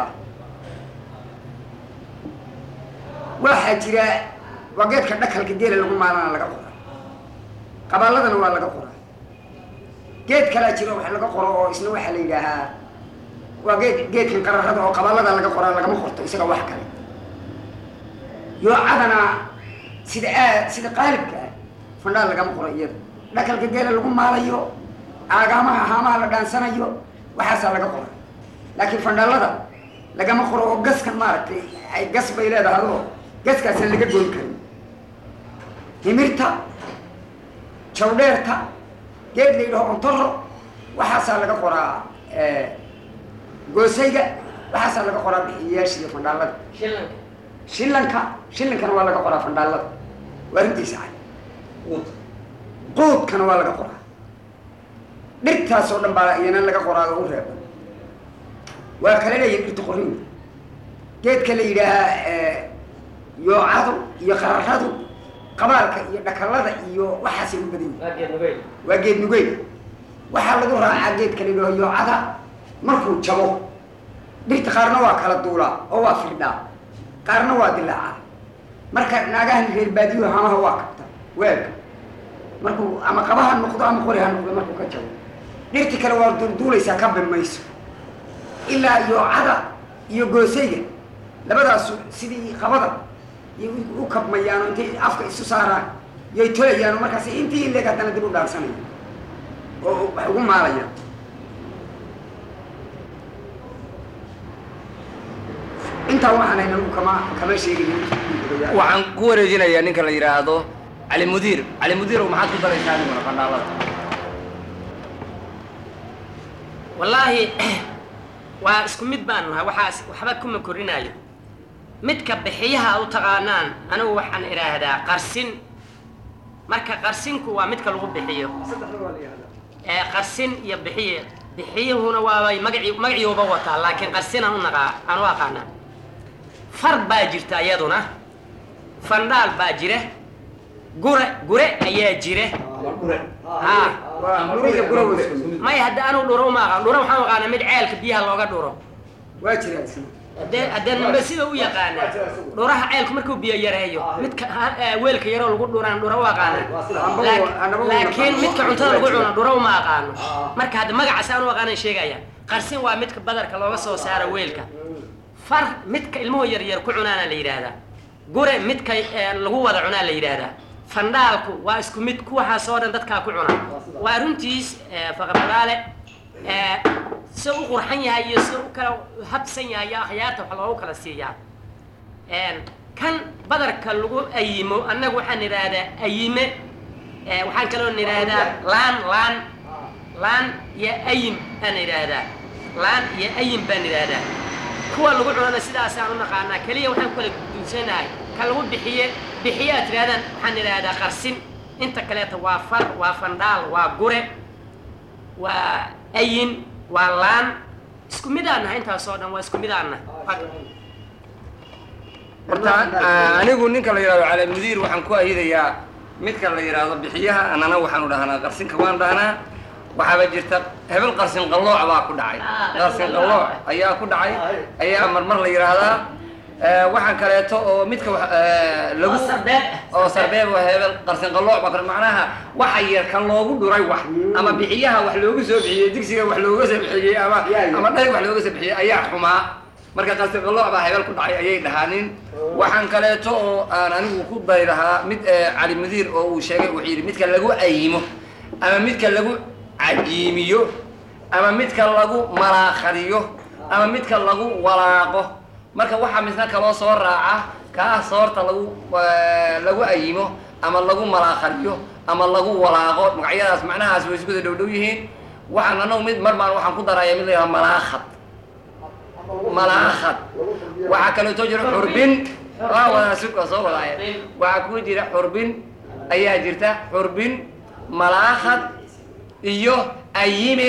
S5: waxaa jira waa geedka dhakalka geela lagu maalana laga qora qabaaladana waa laga qoraa geed kalaa jira wax laga qoro oo isna waxaa la yidhaahaa waa geed geedkan qararada oo qabaalada laga qoraa lagama qorto isaga wax kale yoocadana sida aad sida qaalibka ah fandhaal lagama qoro iyada dhakalka geela lagu maalayo aagaamaha haamaha la dhaansanayo waxaasaa laga qora laakiin fandhaalada lagama qoro oo gaskan maaragtay ay gas bay leedahay oo gaskaasaan laga goyn karin himirta jawdheerta geed la yidhaho ontoro waxaasaa laga qoraa goosayga waxaasaa laga qoraa bixiyayaasha iyo fandhaalada shillanka shillankana waa laga qoraa fandhaalada waa rintiisa cad quudkana waa laga qoraa dhirtaas oo dhan baa iyana laga qoraa oo u reeban waa kala leeyihin dhirta qorinta geedka la yidhaahaa yoocadu iyo qararadu qabaalka iyo dhakalada iyo waxaasay u badan yihin waa geed nugeyl waxaa lagu raacaa geedka la yidhaho yoocada markuu jabo dhirta qaarna waa kala duulaa oo waa firdhaa qaarna waa dilaacaa marka naagahan reer baadiyuhu hamaha waa kabta waaga markuu ama qaba ha noqdo ama qori ha noqdo markuu ka jabo dhirti kale waa duulduulaysaa ka bimayso ilaa yoocada iyo goosayga labadaasu sidii qabada iyo u kabmayaano intay afka isu saaraan yay tolayaano markaas intii leeg haddana dib u dhaansanaya oo wax ugu maalayaan intaa waxaan hayna anigu kama kama sheegayo
S2: waxaan ku wareejinayaa ninka la yidhaahdo cali mudiir cali mudiirow maxaad ku daraysaa adiguna fandhaalada
S4: wallaahi waa isku mid baan nahay waxaas waxba kuma korinaayo midka bixiyaha u taqaanaan anigu waxaan idhaahdaa qarsin marka qarsinku waa midka lagu bixiyo ee qarsin iyo bixiye bixiyuhuna waabay magaci magaciuba wataa laakiin qarsinaan u naqaa aan u aqaanaa far baa jirta iyaduna fandhaal baa jira gure gure ayaa jira ha
S5: guriga gura waa isku mid
S4: maya hadda anugu dhuro uma aqaan dhuro waxaan u aqaanaa mid ceelka biyaha looga dhuro
S5: waa jiraa isna
S4: hadee haddee nimbe sida u yaqaanaa dhuraha ceelku markuu biyo yareeyo midka ha- eh, weelka yaroo lagu dhuraan dhuro u aqaana
S5: Amba
S4: Laak-
S5: waa- anaba waa
S4: laakiin
S5: naqaan.
S4: midka cuntada lagu cuno dhuro uma aqaano marka hadda magacaas aan u aqaanan sheegaya qarsin waa midka badarka looga soo saaro weelka far midka ilmuhu yaryar ku cunaana la yidhaahdaa gure midka eh, lagu wada cunaa la yidhaahdaa fandhaalku waa isku mid kuwaxaas oo dhan dadkaa ku cuna waa runtiis eh, faqradaale eh, si u qurxan yahay iyo si u kala habsan yahay iyo akhyaarta wax loogu kala siiyaa Een, kan badarka lagu ayimo annagu waxaan idhaahdaa ayime Eh, waxaan kaloo idhaahdaa laan laan laan iyo ayim aan idhaahdaa laan iyo ayim baan idhaahdaa kuwa lagu cunana sidaasaan u naqaanaa keliya waxaan ku kala duunsanahay ka lagu bixiye bixiye aad tidhahdaan waxaan idhaahdaa qarsin inta kaleeta waa far waa fandhaal waa gure waa ayin waa laan isku midaanah intaasoo dhan waa isku midaanah
S2: horta ah, anigu ninka la yidhahdo cali mudiir waxaan ku ayidayaa midka la yidhaahdo bixiyaha annana waxaanu dhahnaa qarsinka waan dhahnaa waxaaba jirta hebel qarsin qallooc baa ku dhacay
S4: Ah,
S2: qarsin qallooc ayaa ku dhacay ayaa marmar la yidhaahdaa Eh, waxaan kaleeto oo midka wax- eh, lagu
S4: Oo sarbeeb ah.
S2: oo sarbeeb oo hebel qarsin qallooc baa kale macnaha waxa yar kan loogu dhuray wax ama bixiyaha wax loogu soo bixiyey digsiga wax looga soo bixiyey ama
S5: Ya, ya.
S2: ama dhayg wax looga soo bixiyey ayaa xumaa marka qaltiqalooc baa hebel ku dhacay ayay dhahaanin waxaan kaleeto oo aan anigu ku dari lahaa mid eh, cali mudiir oo uu sheegay wuxuu yidhi midka lagu ayimo ama midka lagu cajiimiyo ama midka lagu malaaqadiyo ama midka lagu walaaqo marka waxaa misna kaloo soo raaca kaa soorta lagu eh, lagu ayimo ama lagu malaaqadiyo ama lagu walaaqo magacyadaas macnahaas way isku dhow dhow yihiin waxaan anagu mid mar baan waxaan ku daraya mid la yidhaha malaaqad malaaqad waxaa kaleeto jira xurbin waa wada sug oo soo wadaaya waxaa ku jira xurbin ayaa jirta xurbin malaaqad iyo ayime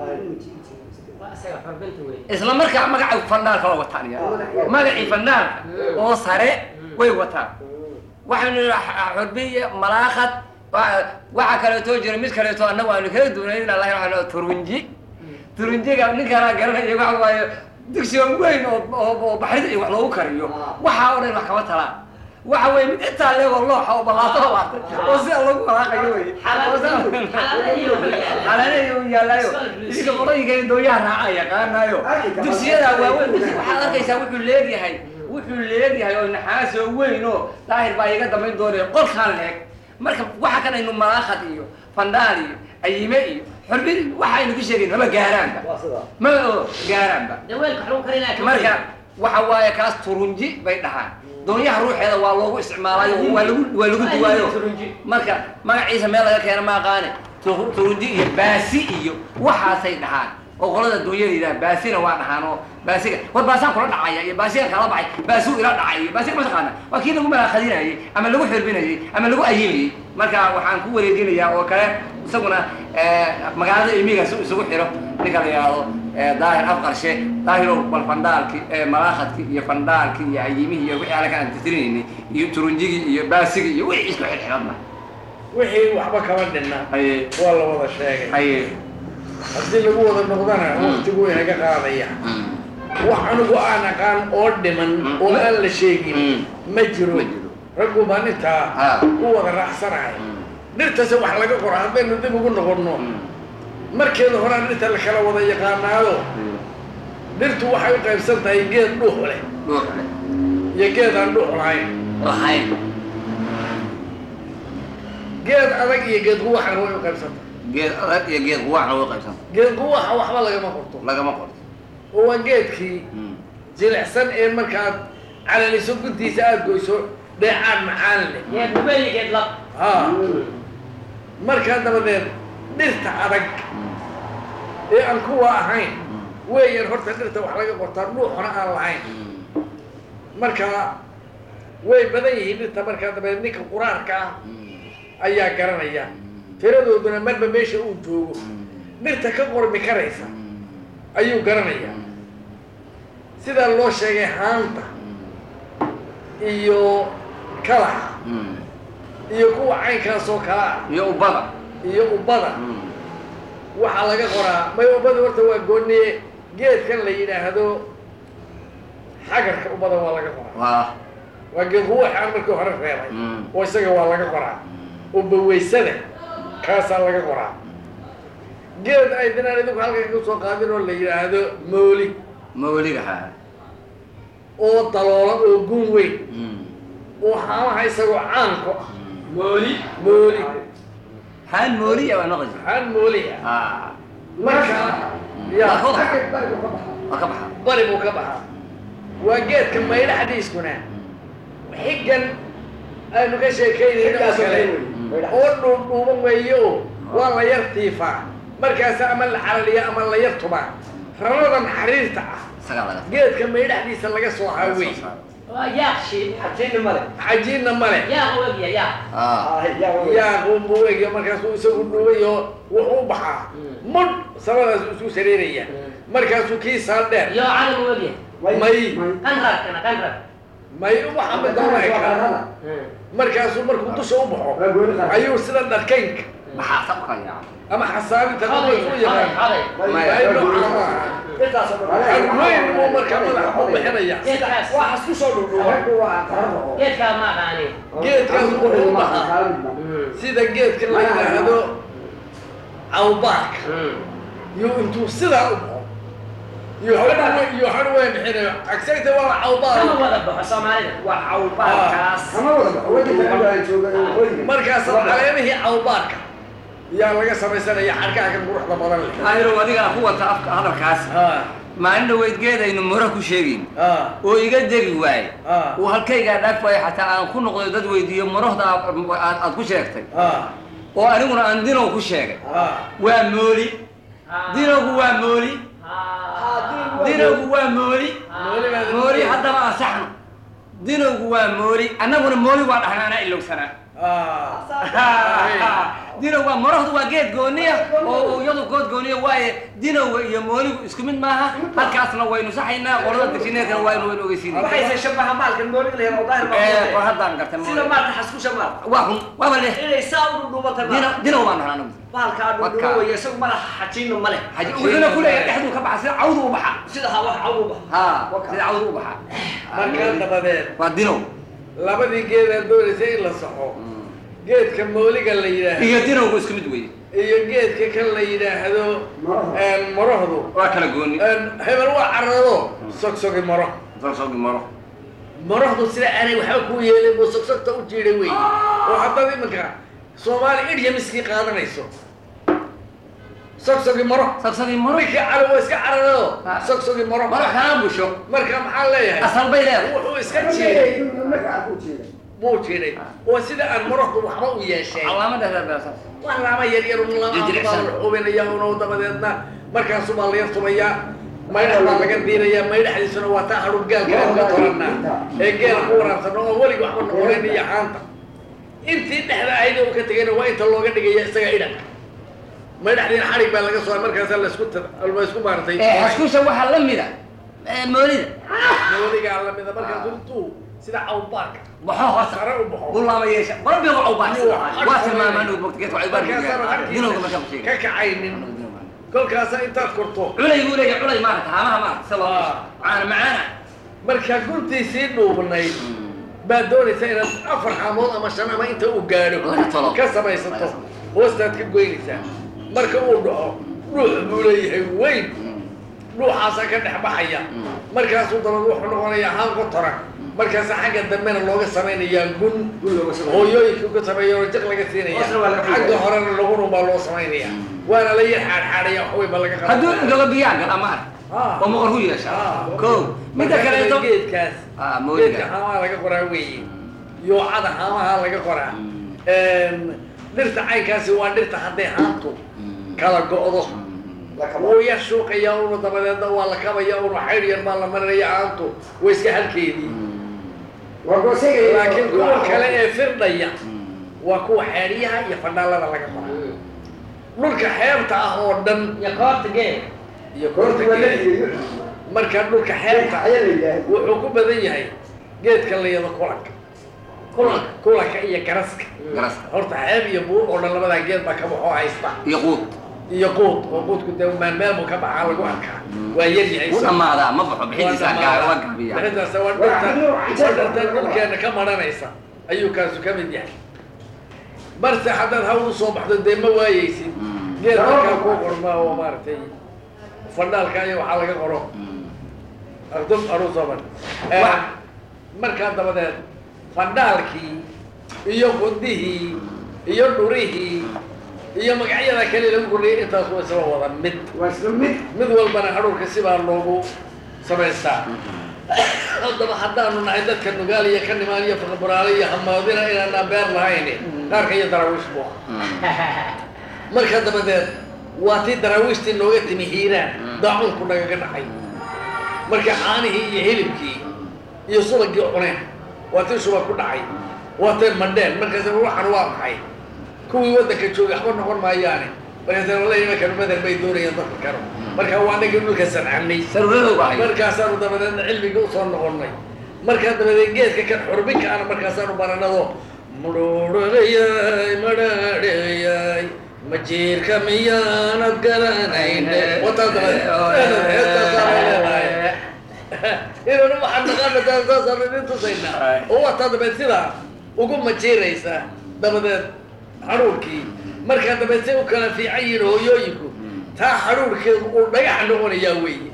S4: waa isaga xorbinta wey
S2: isla markaa magaca fandaalka waa wataan ya magacii fandaalka oo sare way wataan waxaynu nidhi xurbin iyo malaaqad wa- waxaa kaleeto jira mid kaleeto annagu aanu kala duunayn in allah waxaa turunji turunjiga ninkanaa garanaya waxa waaye dugsiga weyn oo oo oo baxrida iyo wax loogu kariyo waxaa oo dhan wax kama talaan waxa weeye mid intaa leego looxa oo ballaato laatay oo sida lagu walaaqayo wey xalaaleeyo u yaallaayo idinka qolooyinka dooyaha raaca yaqaanaayo dugsiyada waaweyn waxaad arkaysaa wuxuu leegyahay wuxuu leegyahay oo naxaasoo weyn oo daahir baa iga dambayn doonaya qolkaan leeg marka waxa kan aynu malaaqad iyo fandhaal iyo ayime iyo xurbin waxa aynu ku sheegayn maba gaaraanba ma oo gaaraanba
S4: daweelka waxlagu karinaya ka
S2: marka waxa waaye kaas turunji bay dhahaan doonyaha ruuxeeda waa loogu isticmaalaayo waa lagu waa lagu duwaayo marka magaciisa meel laga keena ma aqaane Tu- turunji iyo baasi iyo waxaasay dhahaan oo qolada doonyada yidhaha baasina waa dhahaan oo baasiga war baasaan kula dhacaya iyo baasigan kala baxay baasuu ila dhacay iyo baasiga ma taqaana waa kii lagu malaaqadinayay ama lagu xirbinayay ama lagu ayimayay marka waxaan ku wareejinayaa oo kale isaguna eh, magaalada ilmiga si uu isugu xiro ninka la yidhaahdo eh, daahir afqarshe daahirow bal fandhaalki eh, malaaqadki iyo fandhaalki iyo ayimihii iyo wixii alle ka aan tirtirinaynay iyo turunjigii iyo baasigii iyo wixii isku xirxiradna
S3: wixii waxba kama dhinna
S2: haye
S3: waa la wada sheegay
S2: haye
S3: haddii lagu wada noqdana waqtigu way naga qaadaya wax anigu aan aqaan oo dhiman
S2: Mm.
S3: oo aan la sheegin
S2: Mm.
S3: ma jiro
S2: Ma jiro.
S3: raggu baan intaa
S2: Ha.
S3: ku wada raacsanahay dhirtase wax laga qoro haddaynu dib ugu noqonno markeeda horaa dhirta la kala wada yaqaanaado dhirtu waxay u qaybsan tahay geed dhuux leh
S2: dhuuxle
S3: iyo geed aan dhuux lahayn
S2: lahayn
S3: geed adag iyo geed quwaxna way u qaybsan tahay
S2: geed adag iyo geed quwaacna way qaybsanta
S3: geed quwaxa waxba lagama qorto
S2: lagama qorto
S3: oo waa geedkii jilicsan ee markaad calaliso guntiisa aada goyso dheecaan macaan leh
S4: geed nubeyi geed lab
S3: ha markaa dabadeed dhirta adag ee aan kuwa ahayn weeyaan horta dhirta wax laga qortaa dhuuxna aan lahayn marka way badan yihiin dhirta markaa dabadeed ninka quraarka ah ayaa garanaya tiradooduna marba meesha uu joogo dhirta ka qormi karaysa ayuu garanayaa sidaa loo sheegay haanta iyo kalaxa iyo kuwa caynkaas oo kale ah
S2: iyo ubada
S3: iyo ubbada waxaa laga qoraa may ubbada horta waa gooniye geedkan la yidhaahdo xagarka ubbada waa laga qoraa
S2: waa
S3: waa geed ruuxaan markii hore reebay
S2: Mm.
S3: oo isaga waa laga qoraa ubbaweysada kaasaa laga qoraa geed ay dinaan idinku halkan ka soo qaadin oo la yidhaahdo mooli
S2: mawliga ha
S3: oo daloola oo gun weyn oo haamaha isagoo caanko ah
S4: mooli
S3: mooli
S2: haan mooliya waa noqosi
S3: haan mooli ah
S2: ah
S3: marka
S2: Waa
S3: yaa
S2: ka baxa. waa ka baxa
S3: bari buu ka baxaa waa geedka maydha xadiiskuna xiggan aynu ka sheekaynayno oo kale oo dhuudhuuban weeyo waa la yar tiifaa markaas ama la calaliya ama la yar tubaa raradan xariirta ah
S2: isagaa laga
S3: geedka maydhaxdiisa laga soo haawey
S4: waa yaaq shiid
S1: xajiina male
S3: xajiinna male
S4: yaaq u egya yaaq
S2: ah
S3: yaa quunbuu egyo markaasuu isagu dhuubay oo wuxuu u baxaa mudh samadaas isku sareeraya markaasuu kii saaldheer
S4: iyo calan u egya
S3: may
S4: qanrarkana qanrar
S3: may waxa middoona ekaa markaasuu markuu dusha u baxo ayuu sida dharkaynka
S2: maxaa sabkaya
S3: ama xasaabinta
S4: xoday
S3: dadka u
S4: xoday
S3: yaqaan
S4: xoday
S3: ay nooca ma aha weyn buu markaa madaxa u bixinaya
S4: geedkaas
S1: waxaas ku soo dhudhuuba
S4: geedkaa ma aqaani
S3: geedkaas wuxuu u baxaa sida geedka la yidhaahdo cawbaarka yuu intuu sidaa u baxo iyo hadhu iyo hadhu way bixinayo agsagta waa
S4: kama
S3: cawbaa
S4: wada baxo soomaalida
S1: waa cawbaalkaas
S5: kama wada baxo waddanka aan jooga ee waqooyiga
S3: markaas caleemihii cawbaarka yaa laga samaysanaya xadhkaha kan quruxda badan leh
S2: ayro adigaa ku wata afka hadalkaas
S3: ha
S2: maalin dhaweydgeedaynu mura ku sheegayn
S3: ha
S2: oo iga degi waaye
S3: Ah.
S2: uu halkaygaa dhaaf waaye xataa aan ku noqdo dad weydiiyo marahda aad aad ku sheegtay
S3: ha
S2: oo aniguna aan dinow ku sheegay
S3: ha
S2: waa mooli dinowgu waa mooli dinowgu waa mooli mooli haddaba ansaxno dinowgu waa mooli annaguna mooli waa dhahnaa anaa ilowsanaa
S3: ha
S2: dinow waa marahdu waa geed gooniya oo iyadu good gooniya waaye dinowga iyo mooligu isku mid maaha halkaasna waynu saxaynaa qolada dejineedkana waa inu waynu ogeysiinay
S1: waxayse shabaha maalkan mooliga la yaro daahir
S2: Eh, war
S1: baa
S2: haddaan gartay
S1: sida
S2: mooli
S1: maalka xaskusha maal
S2: waa run waaba leh
S1: inay saa u dhudhuubata
S2: dinow dinow baan dhahnaa anagu
S1: baalkaa dhudhuubo weeye isagu malaha xajiinna ma leh
S2: haji wuxuuna ku leeyahay dhexduu ka baxa sida cawdu u baxa
S1: sida ha wax cawuba
S2: ha sida cawdu u baxa
S3: markaa dabadeed
S2: waa dinow
S3: labadii geedaad doonaysa in la saxo geedka mooliga la yidhaahdo
S2: iyo dinowgu isku mid weeye
S3: iyo geedka kan la yidhaahdo
S5: Maraha.
S3: marahdu
S2: waa kala gooni
S3: hebel waa carrado sogsogi maro
S2: soogi maro
S3: marahdu sida aanay waxba ku yeelin buu sogsogta u jiiday wey oo haddaad iminka soomaali idya miskii qaadanayso sogsogi maro
S2: sogsogi maro
S3: ninkii cali waa iska carrado
S2: Ah.
S3: sogsogi maro
S2: maro kana busho
S3: marka maxaa leeyahay
S2: asal bay leedahay
S3: wuxuu iska jiiday
S5: magaca ku jeeda
S3: buu jiiday oo sida aan marahdu waxba u yeesheen
S2: calaamada reebeesas
S3: waa laama yar yar un lama
S2: Jirjiricsan.
S3: baa la xubinaya uno dabadeedna markaasu baa la yar tumayaa maydhax baa laga diirayaa maydhaxdiisuna waa taa hadhugaalka aan ka toranaa ee geela ku waraabsano oo welig waxba noqonayn iyo xaanta intii dhexda ayda uu ka tegayna waa inta looga dhigaya isaga idhan maydhaxdiina xadhig baa laga soo markaasa laisku la isku maartay
S2: ee xaskusha waxaa la mida ee, moolida
S3: nooligaa lamida markaasu intuu sida cawbaarka
S2: baxo hoose
S3: sare u baxo
S2: bulaama yeesha barbiga cawbaas
S3: Iyo
S2: waa tilmaamaan uu bogta geedka cawbaar
S3: markaasaana
S2: dinowga markaa ku
S3: ka
S2: sheegay
S3: kacaynin kolkaasa intaad korto
S2: culay buu leeyahay culay maarata haamaha maarata sida loo
S3: Ah.
S2: macaana macaana
S3: markaa guntiisii dhuubnayd baad doonaysa inaad afar xaamood ama shan ama inta uu gaadho
S2: Laga tolo.
S3: ka samaysato hoostaad ka goynaysaa marka uu dhaco dhuux buu leeyahay weyn dhuuxaasaa ka dhex baxaya markaasuu dabad wuxuu noqonayaa haan ku toran markaasa xagga dambena looga samaynayaa gun hooyooyinka ka sameeya oo jiq laga siinaya
S1: Hoosna waa laga
S3: xagga
S1: fidaya.
S3: horena laguna baa loo samaynaya waana la yar xaadxaadhaya waxweyn baa laga
S2: hadduu
S3: qabanaya.
S2: indoga biyaa gala maar
S3: Ah.
S2: oo moqor ku yeesha
S3: Ah.
S2: ko midda
S3: Marka
S2: kaleeto
S3: geedkaas
S2: Ah,
S3: geedka
S2: mooliga
S3: haamaha laga qoraa weeye yoocada haamaha laga qoraa dhirta caynkaasi waa dhirta hadday haantu kala go'do wuu yar shuuqaya una dabadeedna waa la kabaya una xaydh yar baa la marinaya haantu waa iska halkeedii
S5: waa goosayga
S3: laakiin kuwa kale ee firdhaya waa kuwa xeedhiyaha iyo fadhaalada laga qoraa dhulka xeebta ah oo dhan
S4: iyo koorta geel
S3: iyo
S5: koorta waa la
S3: koorta
S5: dhigayo
S3: marka dhulka xeebta
S5: ayaa la yidhaahda
S3: wuxuu ku badan yahay geedka la yado kulanka kulanka kulanka iyo garaska
S2: garaska
S3: horta xeeb iyo buur oo dhan labadaa geed baa ka baxoo haysta
S2: iyo quud
S3: iyo quud oo quudku dee meel meel buu ka baxaa lagu arkaa waa yar yahay
S2: u dhammaadaa ma baxo bixidiisa gaa waa gaabiya
S3: bixidaas waa dhirta waa dhirta dhulkeena ka maranaysa ayuu kaasu ka mid yahay balse haddaad hawl usoo baxdo dee ma waayeysid geed markaa kuu qormaa oo maaragtay fadhaalka iyo waxaa laga qoro ardum aruusoban markaa dabadeed fadhaalkii iyo qundihii iyo dhurihii iyo magacyada kale lagu kordhiyay intaas waa isla wada mid
S5: waa isla mid
S3: mid walbana hadhuurka sibaa loogu samaystaa haddaba haddaanu nahay dadka nugaal iyo ka nimaan iyo faqburaale iyo hamaadina inaanaan beer lahayn qaarka iyo daraawiish buu ahaa marka dabadeed waa tii daraawiishtii nooga timi hiiraan daacunku nagaga dhacay marka caanihii iyo hilibkii iyo subagii cuneen waa tii shuba ku dhacay waa teen madheen markaas waxan waa maxay kuwii waddanka joogay waxba noqon maayaane markaas wallahi imankan badan bay doonayaan dadka karo marka waa anagii dhulka sancanay
S2: sarwadadow baa haya
S3: markaasaanu dabadeedna cilmiga usoo noqonnay markaa dabadeed geedka kan xurbinka ana markaasaanu baranado mudhuudhayay madhaadhayay majiirka miyaanad garanayne wataa dabadeed heestaasaa leedahay inanu waxaan naqaana saasaan idin tusaynaa oo wataa dabeed sidaa ugu majiiraysa dabadeed hadhuurkii markaa dabeed say u kala fiican yihiin hooyooyinku taa xaruurkeedu uu dhagax noqonayaa weeye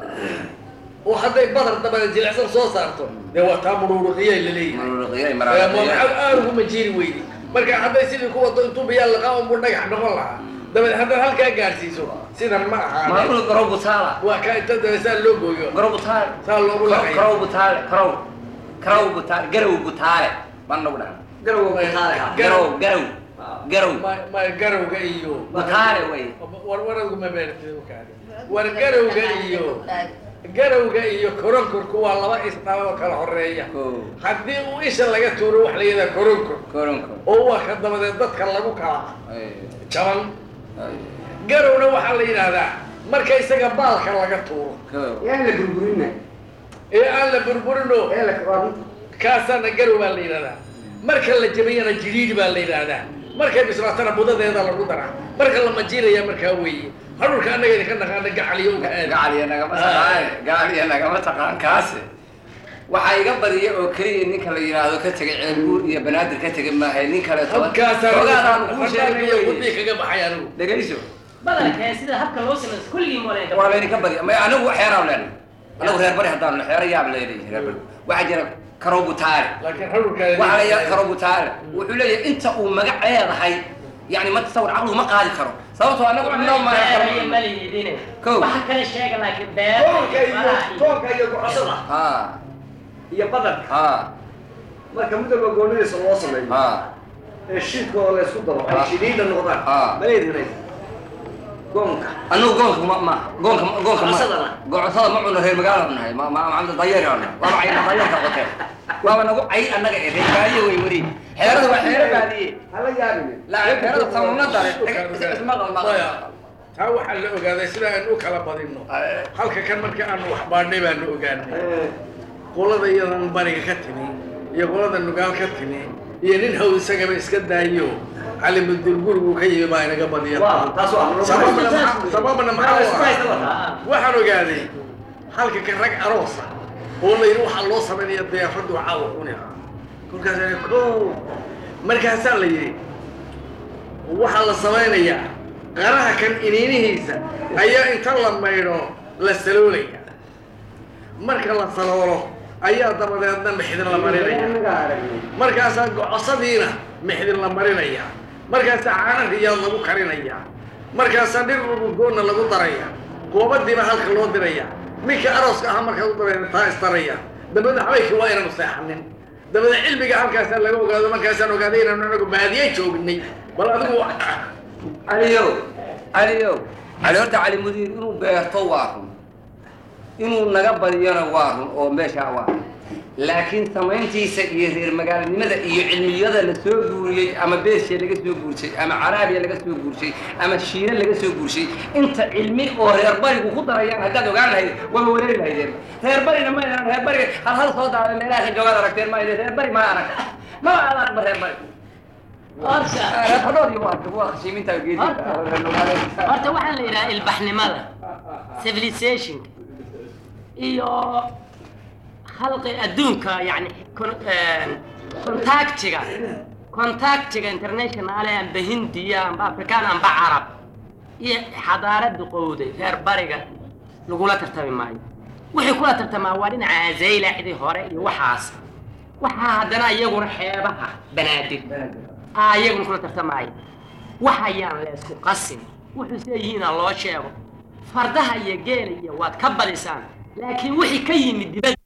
S3: oo hadday badar dabada jilicsan soo saarto dee waa taa muruuruqiyay la leeyahay
S2: mururuqiyay
S3: Ee,
S2: maraaqiyay
S3: magacaab aad ugu majiiri weydi marka hadday sidii ku wado intuu biyaa laqaa unbuu dhagax noqon lahaa dabeed haddaad halkaa gaarsiiso sidan ma ahaane
S2: maaqul garow butaala
S3: waa ka inta dabe saa loo gooyo
S2: garow butaale
S3: saa loogu laqaya
S2: garow butaale garow garow butaale garow butaale baan nagu dhahan
S1: garowga butaale ha
S2: garow garow garow
S3: ma ma garowga iyo
S2: butaale wey
S3: war waradgu ma beertid ukaadi war garowga iyo garowga iyo koronkorku waa laba isnaam oo kala horeeya
S2: Ko.
S3: haddii uu isha laga tuuro wax la yidhaha koronkor
S2: koronko
S3: oo waa ka dabadeed dadka lagu kala
S2: Ay,
S3: jaban
S2: ay,
S3: garowna waxaa la yidhaahdaa marka isaga baalka laga tuuro
S2: ko.
S5: yaan la burburina
S3: ee aan la burburino
S5: ee la waa
S3: kaasaana garow baa la yidhahdaa marka la jabiyana jiriiri baa la yidhaahdaa markay bislaatana budadeeda lagu daraa marka la majiinaya markaa weeye hadhulka annaga idinka naqaana gacaliyo uga aada
S2: gacaliya nagama taqaan gacaliya nagama taqaan kaase waxaa iga badiya oo keliya ninka la yidhaahdo ka tegay ceelbuur iyo banaadir ka tegay maahay nin kaleeto xogaadaan kuu sheegay
S3: kudii
S2: wey.
S3: kaga baxay anigu
S2: dhegayso
S4: badalkee sida habka loo sameeyo kulligii mooleen
S2: waa laydinka badiya may anigu xeeraan leenahay anigu reer bari haddaan xeero yaab leedahay reer bari waxaa jira karow butaale
S3: laakiin hadhulkaada
S2: waxaa la yidhaha karow butaale wuxuu leeyahay inta uu magac leedahay yani ma tasawir caqligu ma qaadi karo sababtoo anagu cunno ma
S4: malihidine
S2: Kow.
S4: waxa kale sheega laakiin
S1: toonka iyo
S4: beer
S1: toonka iyo gocosada
S2: ha
S1: iyo badarka
S2: ha
S1: marka midowga goonidiisa loo sameeyo
S2: ha
S1: ee shiidka oo la isku daro ay
S2: Ah.
S1: shidhiidha noqdaan
S2: Ah.
S1: maleedinaysa goonka
S2: anigu goonka ma ma goonka goonka ma
S1: Gocosadana?
S2: gocosada ma cuno reer magaala nahay ma ma ma dayeer aan waa ma cayna dayeerka qoteen waaba nagu cay annaga ee reer baadiye way wari xeerada waa xeero baadiye
S1: hala yaabine
S2: la xeerada samunada isma qalma
S3: maya taa waxaa la ogaaday sida aan u kala badinno halka kan marka aanu wax baadhnay baanu ogaanay qolada iyadan bariga ka timi iyo qolada nugaal ka timi iyo nin haw isagaba iska daayo cali mudur gurigu ka yimi baa inaga badiya
S1: waa taas waa
S3: sababna maxaa- sababna maxaa u
S1: isku haysta
S3: ah
S1: wataa
S3: waxaan ogaaday halka kan rag aroosa oo la yidhi waxaa loo samaynaya deefadu caawa cuni ah kolkaas ana ko markaasaa la yidhi waxaa la samaynayaa qaraha kan iniinihiisa ayaa inta la maydho la saloolaya marka la saloolo ayaa dabadeedna mixdin la marinaya
S5: anaga aragnay
S3: markaasaa gocosadiina mixdin la marinaya markaasaa caana riyaad lagu karinaya markaasaa dhir udgoonna lagu daraya goobadiiba halka loo diraya ninka arooska ahaa markaad u dabayna taa istaraya dabeedna habaynkii waa inaanu seexanin dabeedna cilmiga halkaasaa laga ogaado markaasaan ogaaday inaanu anagu baadiye joognay bal adigu
S2: caliyow caliyow cali horta cali mudiir inuu beerto waa run inuu naga badiyona waa run oo meeshaa waa run laakiin samayntiisa iyo reer magaalanimada iyo cilmiyada la soo guuriyey ama beershe laga soo guurshay ama caraabiya laga soo guurshay ama shiine laga soo guurshay inta cilmi oo reer barigu ku darayaan haddaad ogaan lahayd waba wareeri lahaydeen reer barina ma idhan reer bariga hal hal soo daada meelaha ka joogaad aragteen ma idin reer bari ma arag ma aad aragba reer bari
S4: horta
S2: reer fadhood iyo waa waa khashiiminta geedi
S4: horta waxaa la yidhaha ilbaxnimada civilizationka iyo khalqi adduunka yani con- een, contactiga contactiga internationale amba hindiya amba afrikaan amba carab iyo xadaarada qowday reer bariga lagula tartami maayo wixii kula tartamaa waa dhinaca azaylaxdii hore iyo waxaas waxaa haddana iyaguna xeebaha banaadir aa iyaguna kula tartamaayo waxayaan la isku qasin wuxuu see yihiina loo sheego fardaha iyo geela iyo waad ka badisaan laakiin wixii ka yimid dibadda